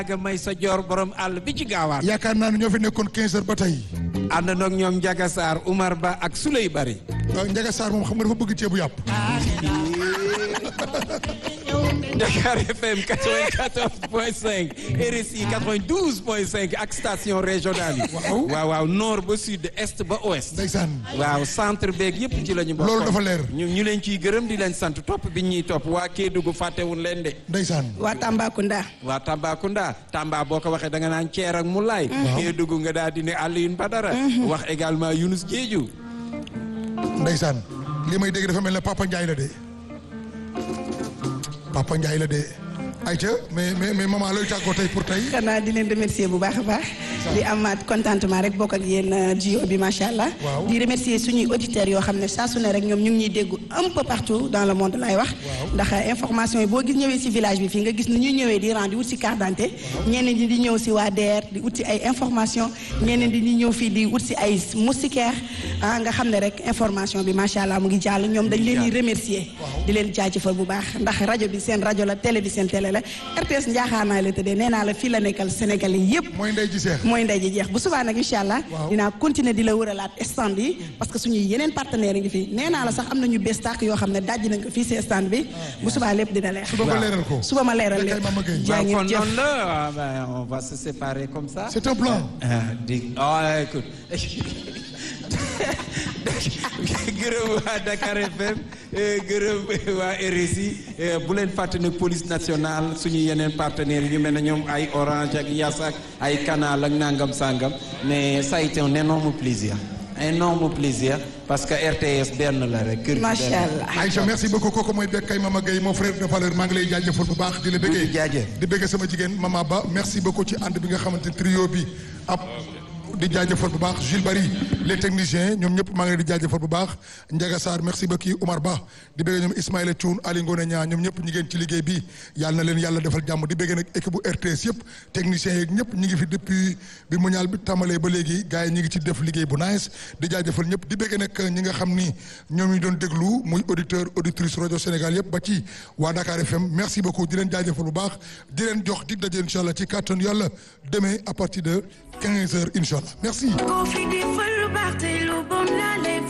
Ndiaga may sa joor borom àll bi ci gaawaan yaakaar naa ne ñoo fi nekkoon 15 heures ba tey ànd noog ñoom Ndiaga Sarr Oumar Ba ak Souley Bari waaw Ndiaga Sarr moom xam nga dafa bëgg ceebu yàpp Dakar FM 94.5 RSI 92.5 ak station régionale yi Waaw. waaw waaw nord ba sud est ba ouest ndeysaan waaw centre beeg yëpp ci la ñu bokk Loolu dafa leer. ñu ñu leen ciy gërëm di leen sant topp bi ñuy topp waa Kédougou fàttewuñ leen de ndeysaan waa Tambacounda waa Tambacounda Tamba boo ko waxee da nga naan Ceer ak Moulay Kédougou nga daal di ne Alioune Badara wax également Younous Diédhiou ndeysaan li may dégg dafa mel ne Papa Ndiaye la de Papa Ndiaye la de ayca mais mais mais maman looy tàggoo tey pour tey xanaa di leen remercier bu baax a baax di amaat contentement rek bokk ak yéen jio bi macha allah Waaw. di remercier suñuy auditeurs yoo xam ne saa su ne rek ñoom ñu ngi ñuy dégg un peu partout dans le monde laay wax ndax information yi boo gis ñëwee si village bi fii nga gis ni ñuy ñëwee di rend di wut si carte d'identité ñeneen ñi di ñëw si waa DER di wut si ay information ñeneen di ñëw fii di wut si ay moustiquaire ah nga xam ne rek information bi macha allah mu ngi jàll ñoom dañ leen di remercier di leen jaajëfal bu baax ndax rajo bi seen rajo la télé bi seen télé la RTS njaaxaanaay la tëddee nee naa la fii la nekkal Sénégalais yépp mooy ndey ji seex mooy ndey ji jeex bu subaa nag incha allah Waaw. dinaa continuer di la wëralaat stand yi parce que suñuy yeneen partenaires yi ngi fi nee naa la sax am nañu bés tàkk yoo xam ne dajji nañ ko fii si stand bi bu subaa lépp dina leer suba nga leeral ko suba ma leeral Kay lépp Mama Gueye. jaa waaw ngeen kon jëf noonu la ah, ben, on va se séparer comme ça c'est un plan ah di ah écoute gërëm waa Dakar FM eh, gërëm waa RSI eh, bu leen fàtte ne police nationale suñu yeneen partenaires yi ñu mel ne ñoom ay Orange ak Yas ak ay Canal ak nangam sangam mais ça a été un énorme plaisir énorme plaisir parce que RTS benn la rek. kër gi macha benn la. allah Aïcha merci beaucoup kooku mooy Bekkay Mama Gueye mon frère de valeur maa ngi lay jaajëfal bu baax di la bëggee Di jaajëf. di bëggee sama jigéen Mama Ba merci beaucoup ci ànd bi nga xamante ne trio bi ab di jaajëfal bu baax Jules Barry les techniciens ñoom ñëpp maa ngi leen di jaajëfal bu baax Ndiaga Sarr merci beaucoup Oumar Ba di bëggee ñoom Ismaïla Thioune Ali Ngone Niang ñoom ñëpp ñi ngeen ci liggéey bi yàlla na leen yàlla defal jàmm di bëggee nag équipe bu RTS yëpp techniciens yeeg ñëpp ñi ngi fi depuis bi mu ñaal bi tàmbalee ba léegi gars yi ñi ngi ci def liggéey bu nice di jaajëfal ñëpp di bëggee nag ñi nga xam ni ñoom ñu doon déglu muy auditeur auditrice rajo Sénégal yëpp ba ci waa Dakar FM merci beaucoup di leen jaajëfal bu baax di leen jox dig daje incha allah ci kàttan yàlla demain à partir de 15 heures incha allah merci. Ko fi di fal lu baax te lu bon la lay